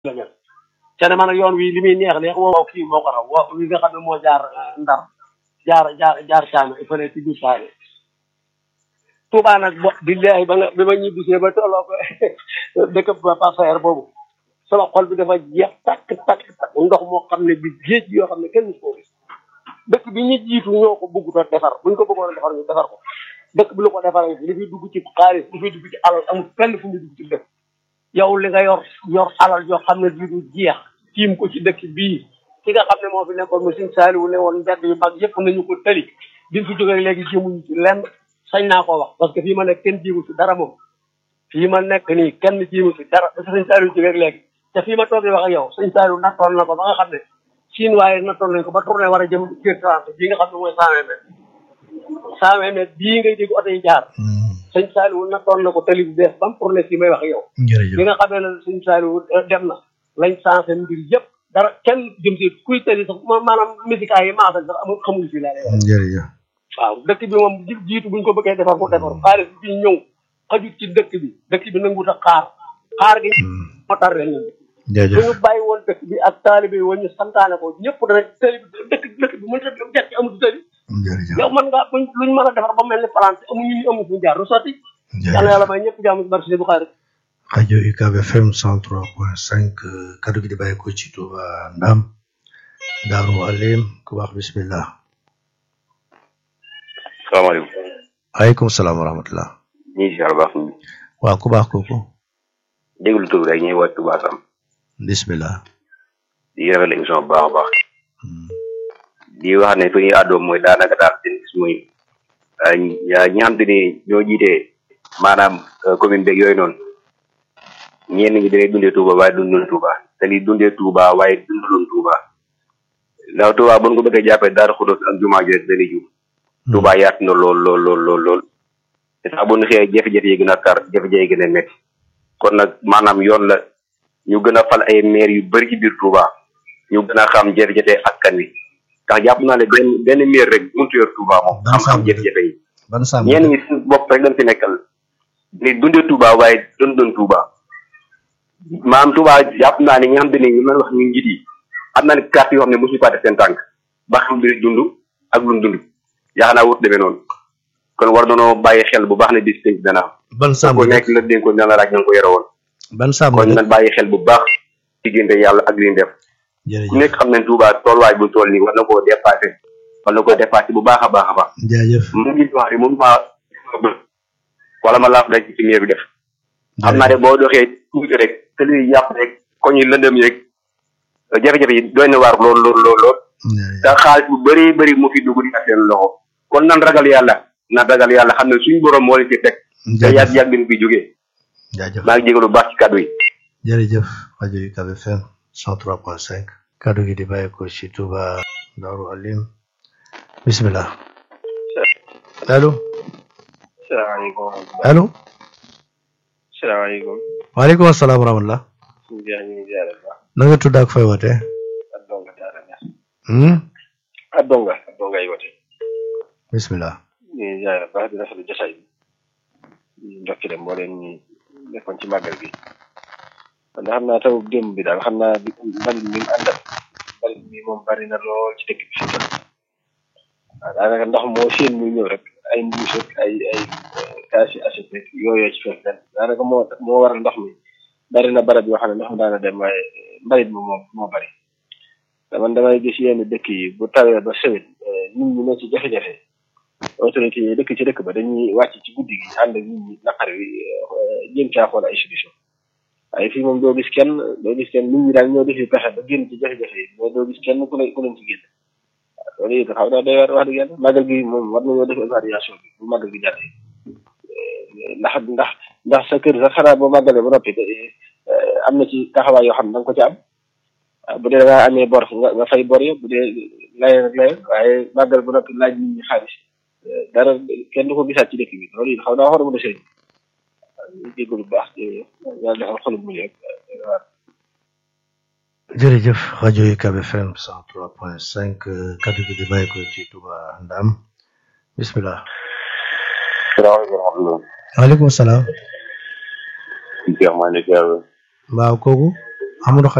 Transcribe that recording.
la mel ca ne man yoon wi li muy neex neex woo kii moo ko raw wo wi nga xam ne moo jaar ndar jaar jaar jaar caame il fallait ci biir saane Touba nag bo billahi ba nga bi ma ñibbisee ba tolloo ko dëkk ba passayer boobu sama xol bi dafa jeex takk takk takk ndox moo xam ne bi géej yoo xam ne kenn musu koo gis dëkk bi ñu jiitu ñoo ko bëggut a defar buñ ko bëggoon a defar ñu defar ko dëkk bi lu ko defaree li fiy dugg ci xaalis li fiy dugg ci alal amul fenn fu muy dugg ci dëkk yow li nga yor yor alal yoo xam ne bii du jeex tiim ko ci dëkk bii ki nga xam ne moo fi nekkoon mu Sëñ Saaliwu ne woon mbedd yu mag yëpp nañu ko tëli biñ fi jógee léegi jéemuñu ci lenn sañ naa ko wax parce que fii ma nekk kenn jéemu ci dara moom fii ma nekk nii kenn jéemu ci dara parce que Sëñ Saaliwu jógee léegi te fii ma toogee wax ak yow Sëñ Saaliwu nattoon na ko ba nga xam ne siin waaye nattoon nañ ko ba tourné war a jëm kër trente bii nga xam ne mooy cent vingt mètres cent vingt mètres bii ngay dégg oto yi jaar sëñ Saaliwu nattoon na ko tali bu bees bam tourné fii may wax ak yow jërëjëf bi nga xamee ne sëñ Saaliwu dem na lañ sensé mbir yëpp dara kenn jëm si kuy tali sax ma- maanaam musica yi maasal sax amul xamul fii laa lay wax jërëjëf waaw dëkk bi moom ji- jiitu buñ ko bëggee defar ko defar xaalis bi ñëw xajut ci dëkk bi dëkk bi nangut a xaar xaar gi moo tar ren ñun bu jërëjëf ñu bàyyi woon dëkk bi ak taalibe yi woon ñu santaane ko ñëpp dana tali bi dëkk dëkk bi mën ta jekk amul tali jërëjëf yow mën ngaa buñ luñ mën a defar ba mel ni France amuñu ñu amul fuñu jaar du sotti yàlla yàlla may ñëpp jàmm ci barke si bu xaar rajo UCAB FM 103.5 kaddu gi di bàyyi ko ci Touba Ndam Daaru Alim ku baax bismillah salaamaaleykum aleykum salaam wa rahmatullah ñu ngi si yàlla baax ñu waaw ku baax kooku déglu tur rek ñuy wàcc Touba Sam bismillah di rafetlu émission bu baax a baax di wax ne fi ñuy àddoo mooy daanaka daal seen gis muy ñi nga xam te ni ñoo jiitee maanaam commune beeg yooyu noonu ñenn ñi dañuy dundee Touba waaye dundoon Touba te li dundee Touba waaye dundoon Touba ndax Touba bu ñu ko bëggee jàppee Daaru Xudoos ak jumaa ji rek dañuy jub Touba yaatu na lool lool lool lool lool te sax bu ñu xëyee jafe-jafe yi gën a tar jafe-jafe yi gën a métti kon nag maanaam yoon la ñu gën a fal ay maire yu bëri ci biir Touba ñu gën a xam jafe-jafe askan wi ndax jàpp naa ne benn benn maire rek mënut yor Touba moom Ban xam xam sàmm jafe-jafe yi ban sàmm ñenn ñi suñu bopp rek lañ fi nekkal ni dundee Touba waaye doon doon Touba maanaam Touba jàpp naa ne ñi nga xam te ne ñu mën wax ñu njiit yi am naa ne carte yoo xam ne mosuñu faa def seen tànk ba xam li dund ak lu dund yaakaar naa wut demee noonu kon war nañoo bàyyi xel bu baax ne bis penc dana am ban sàmm ko nekk la dénkoon na la laaj na nga ko yore woon ban sàmm kon nañ bàyyi xel bu baax diggante yàlla ak li ñu def ku jërëjëf nekk xam ne Touba tooluwaay bu tool nii war na koo dépassé war na koo dépassé bu baax a baax a baax jaajëf mu ngi wax ni moom maa wala ma laaf rek ci miir bi def xam naa ne boo doxee tuuti rek te luy yàq rek koñ yi lëndëm yeeg jafe-jafe yi doy na waar lool lool lool lool te xaalis bu bëri bëri mu fi dugg di ak seen loxo kon nan ragal yàlla nan ragal yàlla xam ne suñu borom moo leen fi teg te yàgg yàgg leen fi jógee jaajëf maa ngi jégalu bu baax ci kàddu yi jërëjëf rajo UCAB FM 103.5 kaddu gi di bàyyi ko ci Touba Daaru Alim bismillah allo salaamaaleykum allo salaamaaleykum waaleykum asalaam wa rahmatullah suñu jeex ñu ngi ziare bu baax na nga tudd ak fay wootee ak donga daara ñaar hmm? ak donga ak donga yi wote bismillah ñu ngi ziare bu baax di rafetlu jotaay bi ñu ndokkile moo leen ñi nekkoon ci màggal gi ndax xam naa taw démb bi daal xam naa di mbalit mi mu àndal mbalit mi moom bari na lool ci dëkk bi fi mu toll waaw daanaka ndox moo seen muy ñëw rek ay mbuus ak ay ay kaasi assiette rek yooyoo ci fees den daanaka moo moo waral ndox mi bari na barab yoo xam ne ndox mi daana dem waaye mbalit mi moo moo bari te man damay gis yenn dëkk yi bu tawee ba sewet nit ñi ne ci jafe-jafe autorité yi dëkk ci dëkk ba dañuy wàcc ci guddi gi ànd ak nit ñi naqar wi jéem caa xool ay solution waaye fii moom doo gis kenn doo gis kenn nit ñi daal ñoo defi pexe ba génn ci jafe-jafe yi mais doo gis kenn ku leen ku leen ci génn waaw loolu it xaw naa doy waar wax dëgg yàlla màggal gi moom war nañoo def évaluation bi bu màggal gi jàllee ndax ndax ndax sa kër sax xanaa boo màggalee ba noppi am na ci taxawaay yoo xam ne da nga ko ci am waaw bu dee da ngaa amee bor nga nga fay bor ya bu dee layeen ak layeen waaye màggal ba noppi laaj nit ñi xaalis dara kenn du ko gisaat ci dëkk bi loolu it xaw naa war a mën a sëñ ñu jégalu bu baax yàlla defal xolum mu rek waaw jërëjëf rajo UCAB FM 103.5 kaddu gi di bàyyi ko ci Touba Ndam bismillah salaamaaleykum wa rahmatulah waaleykum salaam Cheikh maa ngi lay ziare waaw kooku Amadou Khadim